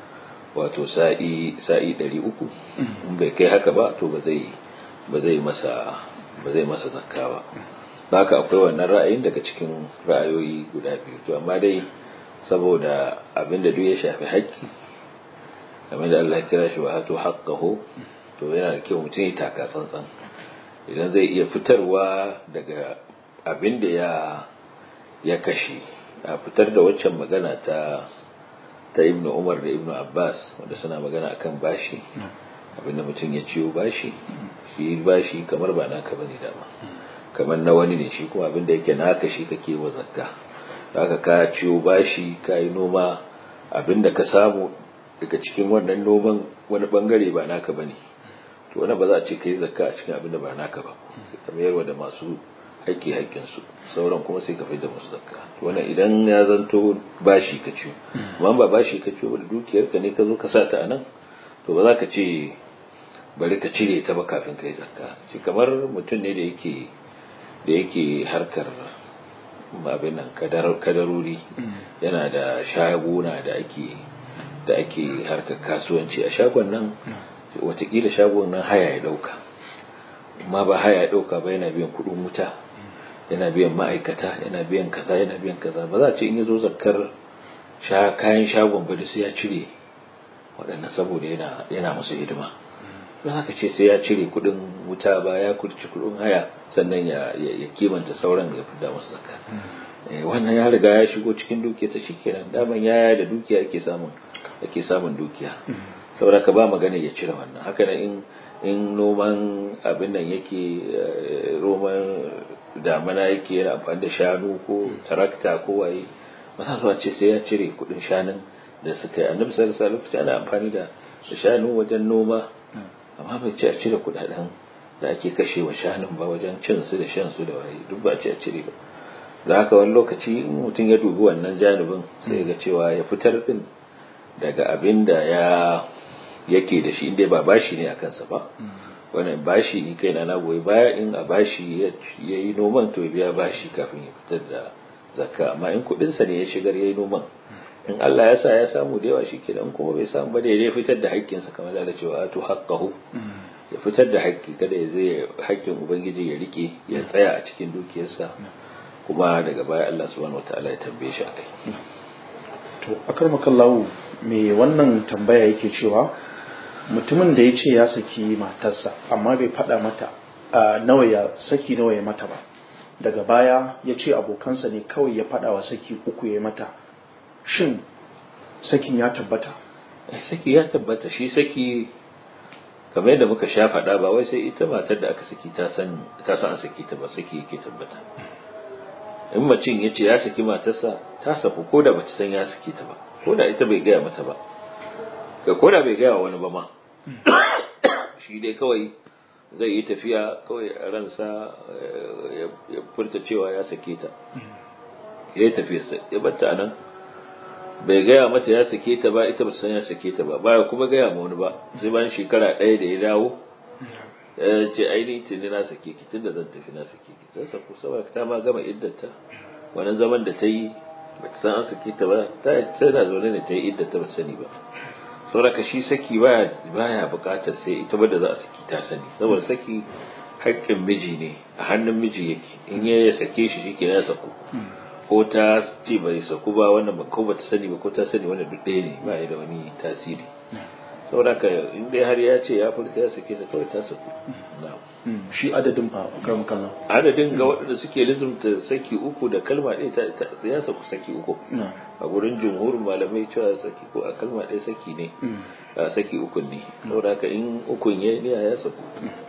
wato sa'i sa'i ɗari uku in bai kai haka ba to ba zai ba zai masa ba zai masa zakka ba haka akwai wannan ra'ayin daga cikin ra'ayoyi guda biyu to amma dai saboda abin da duk ya shafi haƙƙi kamar da Allah kira shi wa hatu haqqahu to yana da kyau mutum ya taka tsantsan idan zai iya fitarwa daga abin da ya ya kashe a fitar da waccan magana ta ta Ibn Umar da Ibn Abbas wanda suna magana akan bashi abinda mutum ya ciyo bashi shi bashi kamar ba naka bane dama kamar na wani ne shi kuma abinda yake naka shi kake wa zakka haka ka ciyo bashi ka yi noma abinda ka samu daga cikin wannan noman wani bangare ba naka bane to wannan ba za a ce kai zakka a cikin abin da ba naka ba sai ka mayarwa da masu haƙƙi haƙƙin su sauran kuma sai ka fi da musu zakka to wannan idan ya zanto bashi ka ciyo amma ba bashi ka ciyo ba da dukiyar ka ne ka zo ka sa ta anan to ba za ka ce bari ka cire ta ba kafin kai zakka shi kamar mutum ne da yake da yake harkar abin nan kadarori yana da shaguna da ake da ake harkar kasuwanci a shagon nan watakila shagon nan haya ya dauka amma ba haya ya dauka ba yana biyan kudin wuta yana biyan ma'aikata yana biyan kaza yana biyan kaza ba za a ce in ya zo zakar kayan shagon ba sai ya cire waɗannan saboda yana yana musu hidima don haka ce sai ya cire kudin wuta ba ya kurci kudin haya sannan ya kimanta sauran ya fida musu zakka wannan ya riga ya shigo cikin dukiyarsa shikenan daman yaya da dukiya ake samun ake samun dukiya saboda ka ba magana ya cire wannan haka nan in in noman abin nan yake roman damana yake yana amfani da shanu ko tarakta ko waye ba za zuwa ce sai ya cire kudin shanun da suka yi annabi sallallahu alaihi wasallam ana amfani da shanu wajen noma amma bai ce a cire kudaden da ake kashe wa shanun ba wajen cin su da shan su da waye duk ba ce a cire ba da haka wani lokaci in mutum ya dubi wannan janibin sai ga cewa ya fitar din daga abin da ya yake da shi inda ba bashi ne a kansa ba wannan bashi ni kaina na goyi baya in a bashi ya yi noman to ya biya bashi kafin ya fitar da zakka amma in kudinsa ne ya shigar ya yi noman in Allah ya sa ya samu da yawa shi kenan kuma bai samu ba da ya fitar da haƙƙinsa kamar da cewa to haqqahu ya fitar da haƙƙi kada ya zai haƙƙin ubangiji ya rike ya tsaya a cikin dukiyarsa kuma daga baya Allah subhanahu wataala ya tambaye shi akai to akar makallahu me wannan tambaya yake cewa mutumin da ya ce ya saki matarsa amma bai faɗa mata a nawa ya saki nawa ya mata ba daga baya ya ce abokansa ne kawai ya faɗa wa saki uku ya mata shin sakin ya tabbata saki ya tabbata shi saki kamar yadda muka sha faɗa ba wai sai ita matar da aka saki ta san ta san an saki ta ba saki yake tabbata in macin ya ce ya saki matarsa ta saku ko da bata san ya saki ta ba ko da ita bai gaya mata ba ga ko da bai gaya wa wani ba ma shi dai kawai zai yi tafiya kawai a ransa ya furta cewa ya sake ta ya yi tafiyarsa ya batta a nan bai gaya mata ya sake ta ba ita ba san ya sake ta ba baya kuma gaya ma wani ba sai bayan shekara ɗaya da ya dawo ya ce ainihin tuni na sake ki tun da zan tafi na sake ki ta saku saboda ta ma gama iddata wannan zaman da ta yi ba ta san an sake ta ba ta tana zaune ne ta yi iddata ba sani ba saboda shi saki baya baya bukatar sai ita ba da za a saki ta sani saboda saki haƙƙin miji ne a hannun miji yake in ya sake shi shi ke ya saku ko ta ce bai saku ba wannan ba ko bata sani ba ko ta sani wannan duk ɗaya ne ba ya da wani tasiri saboda ka in dai har ya ce ya furta ya sake ta kawai ta saku shi adadin fa karam kallon adadin ga waɗanda suke lizumta saki uku da kalma ɗaya ta ya saku saki uku a gurin jumhurin malamai cewa saki ko a kalma ɗaya saki ne saki uku ne saboda ka in ukun ya ne ya saku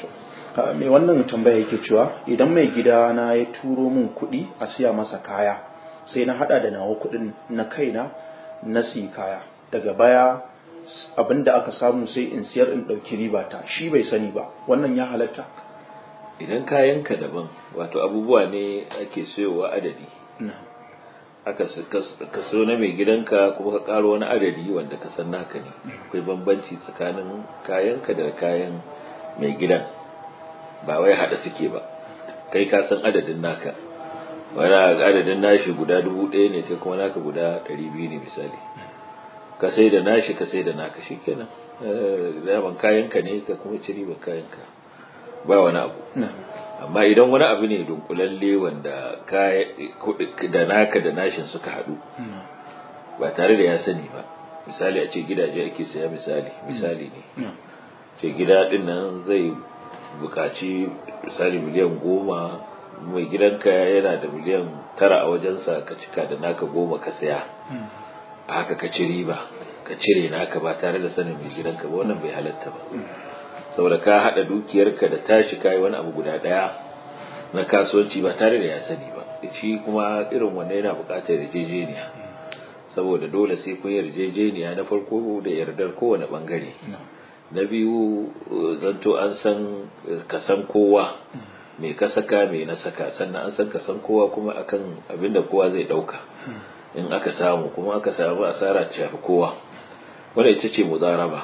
mai wannan tambaya yake cewa idan mai gida na ya turo min kuɗi a siya masa kaya sai na hada da nawa kuɗin na kaina na siyi kaya daga baya abin da aka samu sai in siyar in ɗauki riba ta shi bai sani ba wannan ya halatta idan kayanka daban wato abubuwa ne ake sayowa adadi aka kaso na mai gidanka kuma ka karo wani adadi wanda ka san naka ne akwai bambanci tsakanin kayanka da kayan mai gidan ba wai hada suke ba kai ka san adadin naka wani adadin nashi guda dubu ɗaya ne kai kuma naka guda ɗari biyu ne misali ka sai da nashi ka sai da naka shikenan daman kayanka ne ka kuma ci riba kayanka ba wani abu amma idan wani abu ne dunkulalle wanda da naka da nashin suka haɗu ba tare da ya sani ba misali a ce gidaje ake saya misali misali ne ce gida ɗin nan zai bukaci misali miliyan goma mai gidanka yana da miliyan tara a wajensa ka cika da naka goma ka saya a haka ka ci riba ka cire naka ba tare da sanin mai gidanka ba wannan bai halatta ba saboda ka haɗa dukiyarka da tashi kayi wani abu guda ɗaya na kasuwanci ba tare da ya sani ba shi kuma irin wannan yana buƙatar yarjejeniya saboda dole sai kun yarjejeniya na farko da yardar kowane ɓangare na biyu zanto an san kasan kowa mai ka saka mai na saka sannan an san kasan kowa kuma akan abin da kowa zai ɗauka in aka samu kuma aka samu asara ta shafi kowa wanda ita ce muzaraba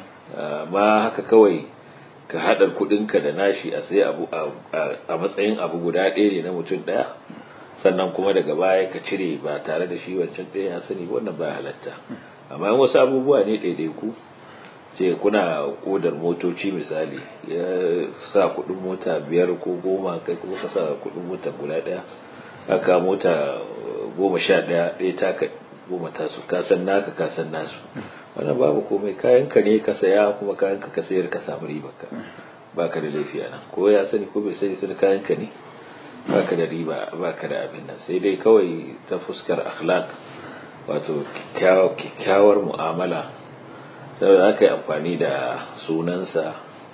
ma haka kawai ka haɗar kuɗinka da nashi a sai abu a matsayin abu guda ɗaya ne na mutum ɗaya sannan kuma daga baya ka cire ba tare da shi wancan ɗaya ya sani wannan ba halatta amma wasu abubuwa ne ɗaiɗaiku ce kuna kodar motoci misali ya sa kuɗin mota biyar ko goma kai kuma ka sa kuɗin mota guda ɗaya aka mota goma sha ɗaya ɗaya taka goma tasu kasan naka kasan nasu wannan babu komai kayan ka ne ka saya kuma kayan ka sayar ka samu riba ka baka da laifi nan ko ya sani ko bai sani tun kayan ka ne baka da riba baka da abin nan sai dai kawai ta fuskar akhlaq wato kyakkyawar mu'amala saboda aka yi amfani da sunansa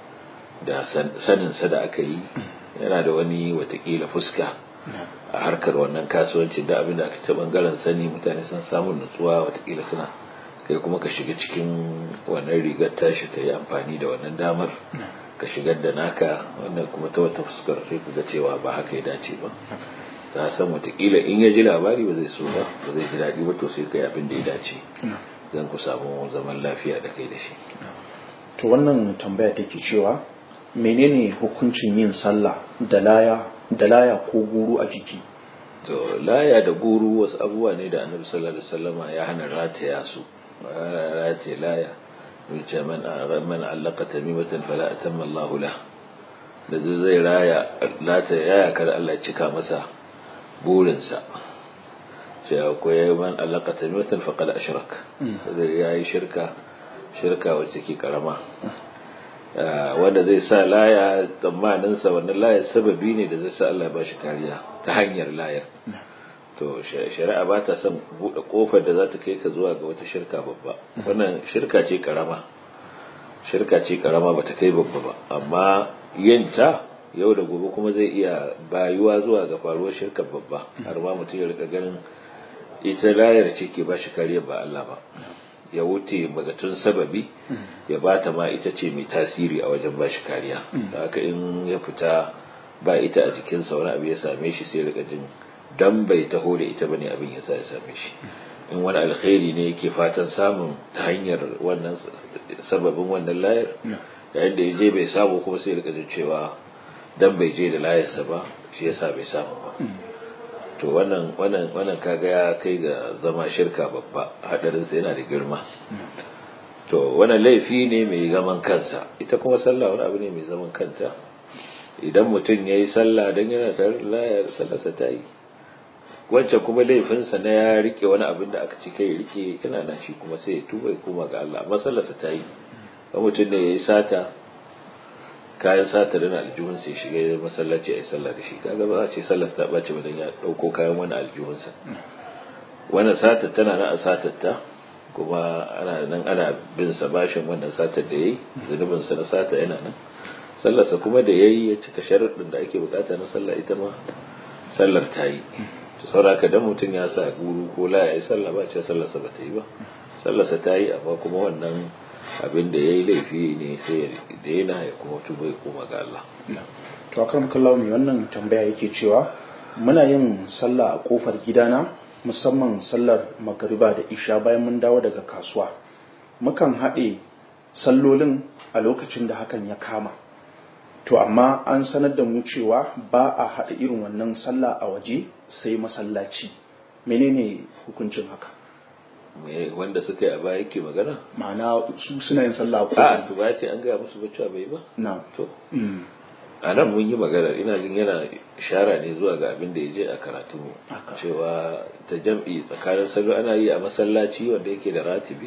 da saninsa da aka yi yana da wani watakila fuska a harkar wannan kasuwancin da abin da aka ta bangaren sani mutane sun samun nutsuwa watakila suna kai kuma ka shiga cikin wannan rigar tashi ka yi amfani da wannan damar ka shigar da naka wannan kuma ta wata fuskar sai ka ga cewa ba haka ya dace ba ka san watakila in ya ji labari ba zai so ba ba zai ji daɗi ba to sai ka yi abin da ya dace zan ku samu zaman lafiya da kai da shi to wannan tambaya take cewa menene hukuncin yin sallah da laya da laya ko guru a jiki to laya da guru wasu abubuwa ne da annabi sallallahu alaihi wasallama ya hana rataya su rataya laya wuce man man allaka tamimatan fala atamma Allahu lah da zai raya lata yaya kar Allah cika masa burinsa sai akwai man allaka tamimatan faqad ashrak da yayi shirka shirka wacce ke karama wanda zai sa laya tsammanin sa wannan layar sababi ne da zai sa Allah ba shi kariya ta hanyar layar to shari'a ba ta son buɗe ƙofar da za ta kai ka zuwa ga wata shirka babba wannan shirka ce karama shirka ce karama ba ta kai babba ba amma yin ta yau da gobe kuma zai iya bayuwa zuwa ga faruwar shirkar babba har ma mutum ya rika ganin ita layar ce ke ba shi kariya ba Allah ba ya wuce magatun sababi ya bata ma ita ce mai tasiri a wajen ba shi kariya da haka in ya fita ba ita a jikinsa wani abu ya same shi sai rika jin dan bai taho da ita bane abin yasa ya same shi in wani alkhairi ne yake fatan samun ta hanyar wannan sababin wannan layar yayin da ya je bai samu kuma sai rika jin cewa dan bai je da layarsa ba shi yasa bai samu ba to wannan wannan wannan kaga ya kai ga zama shirka babba hadarin sa yana da girma to wannan laifi ne mai zaman kansa ita kuma sallah wani abu ne mai zaman kanta idan mutum yayi sallah dan yana tare da layar sallarsa ta yi wancan kuma laifinsa na ya rike wani abin da aka ci kai rike yana nan shi kuma sai ya tuba ya koma ga Allah amma sallarsa ta yi ga mutum da ya yi sata kayan sata da aljihun sai shiga masallaci a yi sallah da shi kaga ba a ce sallarsa ta ɓace wajen ya ɗauko kayan wani aljihunsa wannan sata tana nan a satar ta kuma ana nan ana bin sa bashin wannan satar da yayi zunubin sa na sata yana nan sallarsa kuma da yayi ya cika sharuɗin da ake bukata na sallah ita ma sallar ta yi sauraka dan mutum ya sa guru ko la ya yi sallah ba ce sallarsa ba ta yi ba sallarsa ta yi amma kuma wannan abin da ya yi laifi ne sai ya daina ya kuma tuba ya koma ga Allah. to akan kallawa mai wannan tambaya yake cewa muna yin sallah a kofar gidana musamman sallar magariba da isha bayan mun dawo daga kasuwa mukan haɗe sallolin a lokacin da hakan ya kama to amma an sanar da mu cewa ba a haɗa irin wannan sallah a waje sai masallaci menene hukuncin haka wanda suka yi a baya yake magana ma'ana su suna yin sallah a to ba ce an gaya musu ba cewa bai ba na to a nan mun yi magana ina jin yana shara ne zuwa ga abin da ya je a karatu cewa ta jam'i tsakanin sallo ana yi a masallaci wanda yake da ratibi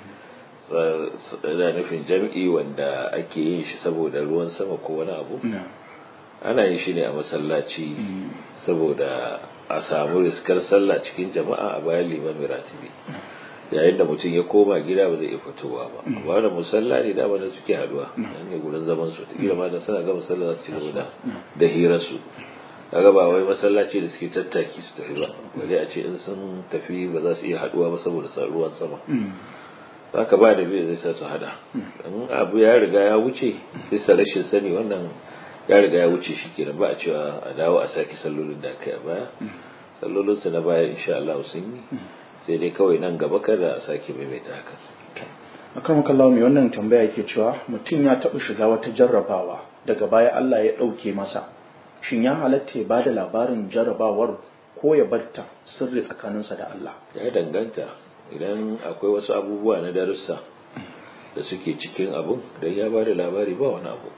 da nufin jam'i wanda ake yin shi saboda ruwan sama ko wani abu ana yin shi ne a masallaci saboda a samu riskar sallah cikin jama'a a bayan limamin ratibi yayin da mutum ya koma gida ba zai iya fitowa ba amma da musalla ne da da suke haduwa nan ne gurin zaman su kila ma dan suna ga musalla za su ci gaba da da hirar su kaga ba wai masallaci da suke tattaki su tafi ba bale a ce in sun tafi ba za su iya haduwa ba saboda ruwan sama haka ba da zai sa su hada in abu ya riga ya wuce bisa rashin sani wannan ya riga ya wuce shi kenan ba a cewa a dawo a sake sallolin da aka yi a baya sallolinsu na baya insha Allah sun yi sai dai kawai nan gaba kada a sake maimaita haka akan makallawa mai wannan tambaya yake cewa mutum ya taɓa shiga wata jarrabawa daga baya Allah ya ɗauke masa shin ya halatta ya bada labarin jarrabawar ko ya barta sirri tsakaninsa da Allah ya danganta idan akwai wasu abubuwa na darussa da suke cikin abun dan ya bada labari ba wani abu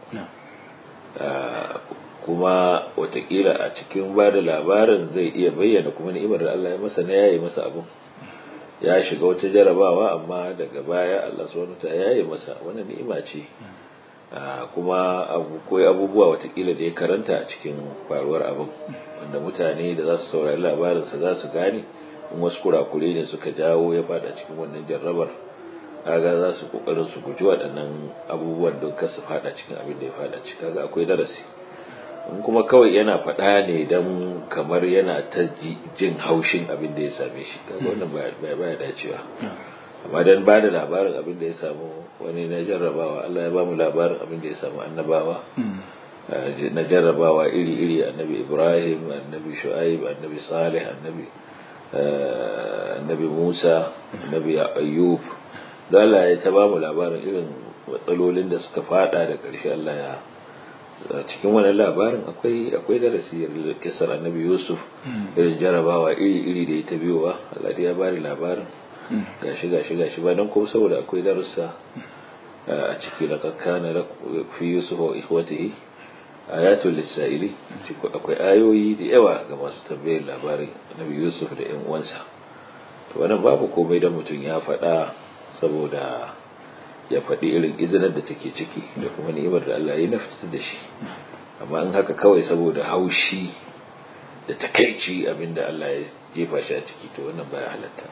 kuma watakila a cikin ba da labarin zai iya bayyana kuma ni'imar da Allah ya masa na yayi masa abun ya shiga wata jarabawa amma daga baya Allah subhanahu ta yayi masa wannan ni'ima ce kuma abu koyi abubuwa watakila da ya karanta a cikin faruwar abun wanda mutane da za su saurari labarinsa za su gane in wasu kurakure ne suka jawo ya fada cikin wannan jarrabar kaga za su kokarin su guji waɗannan abubuwan don kar su fada cikin abin da ya fada ciki kaga akwai darasi in kuma kawai yana faɗa ne don kamar yana ta jin haushin abin da ya same shi kaga wannan baya baya dacewa amma dan ba da labarin abin da ya samu wani na jarrabawa Allah ya ba mu labarin abin da ya samu annabawa na jarrabawa iri-iri annabi Ibrahim annabi Shu'aib annabi Salih annabi annabi Musa annabi Ayyub da Allah ya ta ba mu labarin irin matsalolin da suka fada da ƙarshe Allah ya cikin wannan labarin akwai akwai darasi da kisar annabi yusuf irin jarabawa iri iri da ya ta biyowa Allah ya bari labarin gashi gashi gashi ba don kuma saboda akwai darussa a ciki da kankana fi yusuf wa ikhwatihi ayatul lisa'ili akwai ayoyi da yawa ga masu tambayar labarin annabi yusuf da yan uwansa to wannan babu komai da mutum ya faɗa saboda ya faɗi irin izinar da take ciki da kuma ni'imar da Allah ya nafta da shi amma in haka kawai saboda haushi da takaici abinda Allah ya jefa shi a ciki to wannan baya halatta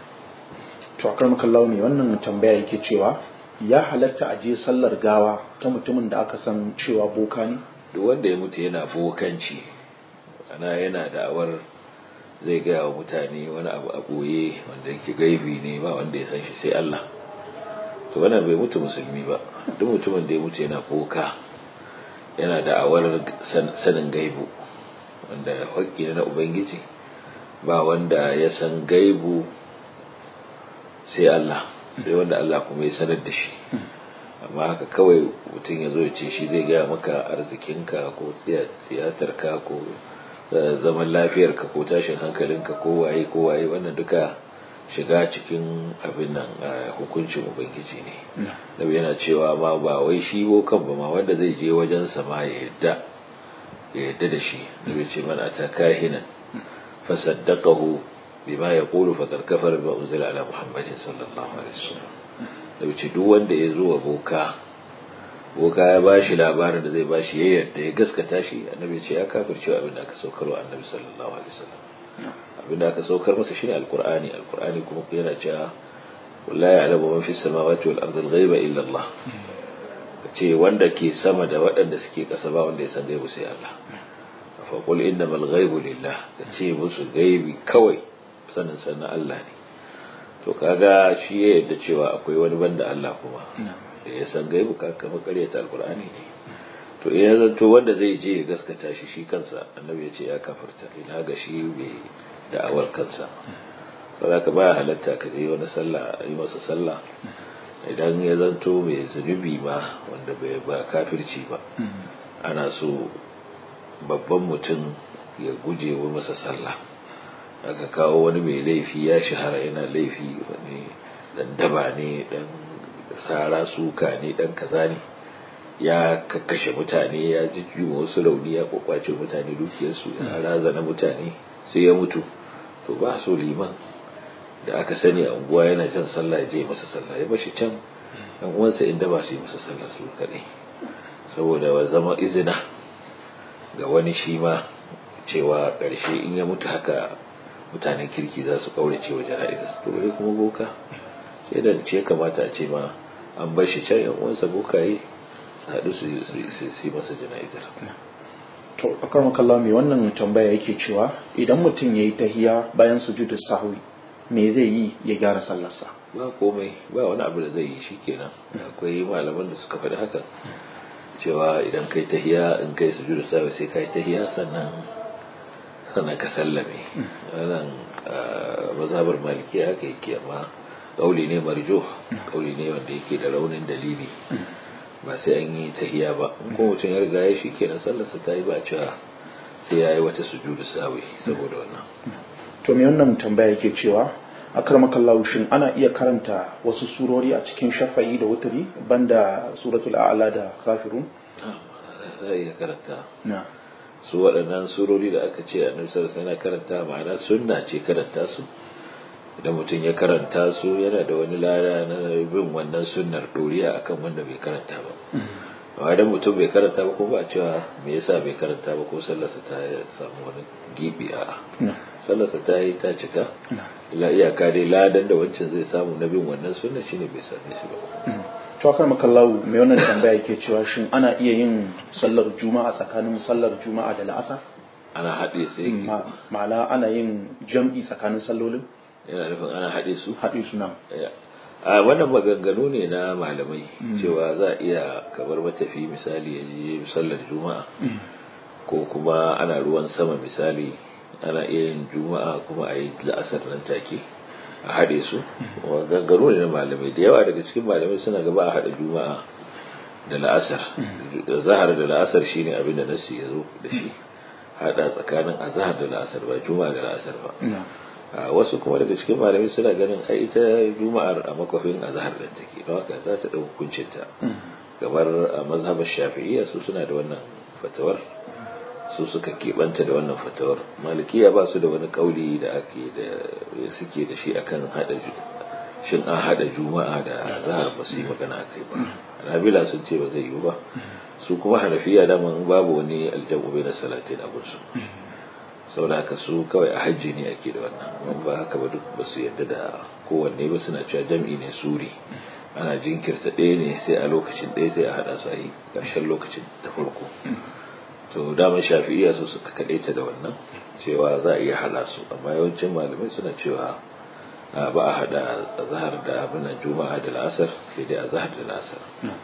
to akar makallahu ne wannan tambaya yake cewa ya halatta a je sallar gawa ta mutumin da aka san cewa boka ne duk wanda ya mutu yana bokanci ana yana da'awar zai gaya wa mutane wani abu a ɓoye wanda yake gaibi ne ba wanda ya san shi sai Allah to wannan bai mutu musulmi ba duk mutumin da ya mutu yana boka yana da'awar sanin gaibu wanda haƙƙi na ubangiji ba wanda ya san gaibu sai Allah sai wanda Allah kuma ya sanar da shi amma haka kawai mutum ya zo ya ce shi zai gaya maka arzikinka ko tsiyatarka ko zaman lafiyarka ko tashin hankalinka ko waye ko waye wannan duka shiga cikin abin nan hukuncin ubangiji ne nabi yana cewa ma ba wai shi bokan ba ma wanda zai je wajen ma ya yadda ya yadda da shi nabi ce man ata kahinan fasaddaqahu bima yaqulu faqad kafara bima unzila ala muhammadin sallallahu alaihi wasallam nabi ce duk wanda ya zo wa boka boka ya bashi labarin da zai bashi ya yadda ya gaskata shi annabi ce ya kafirce abin da aka saukarwa annabi sallallahu alaihi wasallam abin da aka saukar masa shine alqur'ani alqur'ani kuma yana cewa wallahi ya'lamu man fis samawati wal ardi al-ghaiba illa Allah ce wanda ke sama da waɗanda suke ƙasa ba wanda ya san gaibu sai Allah fa qul innamal ghaibu lillah ce musu gaibi kawai sanin sanin Allah ne to kaga shi ya yadda cewa akwai wani banda Allah kuma da ya san gaibu ka kama karyata alqur'ani ne to ya zanto wanda zai je ya gaskata shi shi kansa annabi ya ce ya kafarta ina ga shi bai da'awar kansa saboda baya halatta ka je wani sallah yi masa sallah idan ya zanto mai zunubi ma wanda bai ba kafirci ba ana so babban mutum ya guje wa masa sallah aka kawo wani mai laifi ya shahara yana laifi wani dan daba ne dan sara suka ne dan kaza ne ya kakkashe mutane ya jijjima wasu rauni ya kwakwace mutane dukiyarsu ya razana mutane sai ya mutu to ba so liman da aka sani a unguwa yana jan sallah ya je masa sallah ya bashi can yan uwansa inda ba su yi masa sallah su kaɗai saboda wa zama izina ga wani shi ma cewa ƙarshe in ya mutu haka mutanen kirki za su ƙaurace wa jana'izar to bai kuma boka sai da ce kamata a ce ma an bar shi can yan uwansa bokaye su haɗu su yi masa jana'izar to akar makalla mai wannan tambaya yake cewa idan mutum ya yi tahiya bayan sujudu sahwi me zai yi ya gyara sallarsa ba komai ba wani abu da zai yi shikenan akwai malaman da suka faɗi haka cewa idan kai tahiya in kai sujudu sahwi sai kai tahiya sannan sannan ka sallame wannan mazhabar maliki haka yake amma kauli ne marjo kauli ne wanda yake da raunin dalili ba sai an yi tahiya ba ko mutum ya riga ya shi kenan sallarsa ta yi ba cewa sai ya yi wata sujudu sawi saboda wannan to me wannan tambaya yake cewa akramakallahu shin ana iya karanta wasu surori a cikin shafa'i da wuturi banda suratul a'la da kafirun za iya karanta na su waɗannan surori da aka ce annabi sallallahu alaihi wasallam karanta ma'ana sunna ce karanta su idan mutum ya karanta su yana da wani lada na bin wannan sunnar doriya akan wanda bai karanta ba amma idan mutum bai karanta ba kuma ba cewa me yasa bai karanta ba ko sallarsa ta samu wani gibi a sallarsa ta yi ta cika la iyaka dai ladan da wancan zai samu na bin wannan sunna shine bai same shi ba to akar makallahu mai wannan tambaya yake cewa shin ana iya yin sallar juma'a tsakanin sallar juma'a da la'asar ana haɗe sai ma'ana ana yin jam'i tsakanin sallolin yana nufin ana haɗe su haɗe su nan a wannan maganganu ne na malamai cewa za a iya kamar matafi misali ya je sallar juma'a ko kuma ana ruwan sama misali ana iya yin juma'a kuma a yi la'asar nan take a haɗe su maganganu ne na malamai da yawa daga cikin malamai suna gaba a haɗa juma'a da la'asar zahar da la'asar shine abin da nasi ya zo da shi hada tsakanin azhar da la'asar ba juma'a da la'asar ba wasu kuma daga cikin malamai suna ganin ai ita juma'ar a makwafin azhar da take don haka za ta ɗau hukuncin ta kamar a mazhabar shafi'iyya su suna da wannan fatawar su suka keɓanta da wannan fatawar malikiya ba su da wani kauli da ake da suke da shi akan hada shin an hada juma'a da zahar ba su yi magana akai ba hanabila sun ce ba zai yiwu ba su kuma hanafiya daman babu wani aljabu bai na salatin a gunsu sau da haka su kawai a hajji ne ake da wannan amma ba haka ba duk ba su yarda da kowanne ba suna cewa jam'i ne suri ana jinkirta ɗaya ne sai a lokacin ɗaya sai a haɗa su a yi ƙarshen lokacin ta farko to daman shafi'iya su suka kaɗaita da wannan cewa za a iya haɗa su amma yawancin malamai suna cewa ba a haɗa zahar da abin juma'a da la'asar sai dai a zahar da la'asar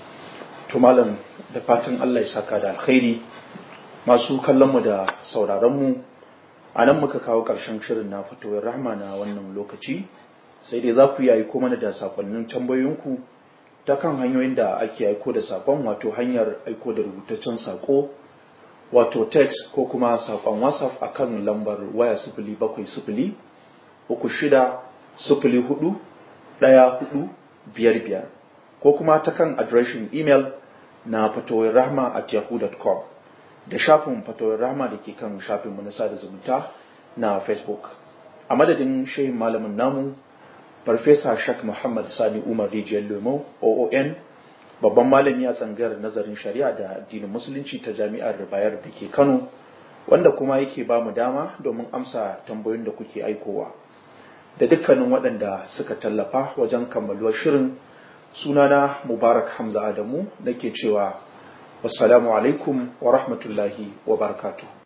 to malam da fatan Allah ya saka da alkhairi masu kallon mu da sauraron mu a nan muka kawo ƙarshen shirin na fitowar rahma na wannan lokaci sai dai za ku yi aiko mana da sakonnin tambayoyinku ta kan hanyoyin da ake aiko da sakon wato hanyar aiko da rubutaccen sako wato text ko kuma sakon whatsapp akan lambar waya sifili bakwai sifili uku shida sifili hudu ɗaya hudu biyar biyar ko kuma ta kan adireshin imel na fatowar rahma at yahoo.com da shafin fatowar rahma da ke kan shafinmu na sada zumunta na facebook a madadin shehin malamin namu farfesa shak muhammad sani umar rijiyar lemo oon babban malami a tsangar nazarin shari'a da addinin musulunci ta jami'ar bayar da ke kano wanda kuma yake ba mu dama domin amsa tambayoyin da kuke aikowa da dukkanin waɗanda suka tallafa wajen kammaluwar shirin sunana mubarak hamza adamu nake cewa wassalamu alaikum wa rahmatullahi wa barakatuh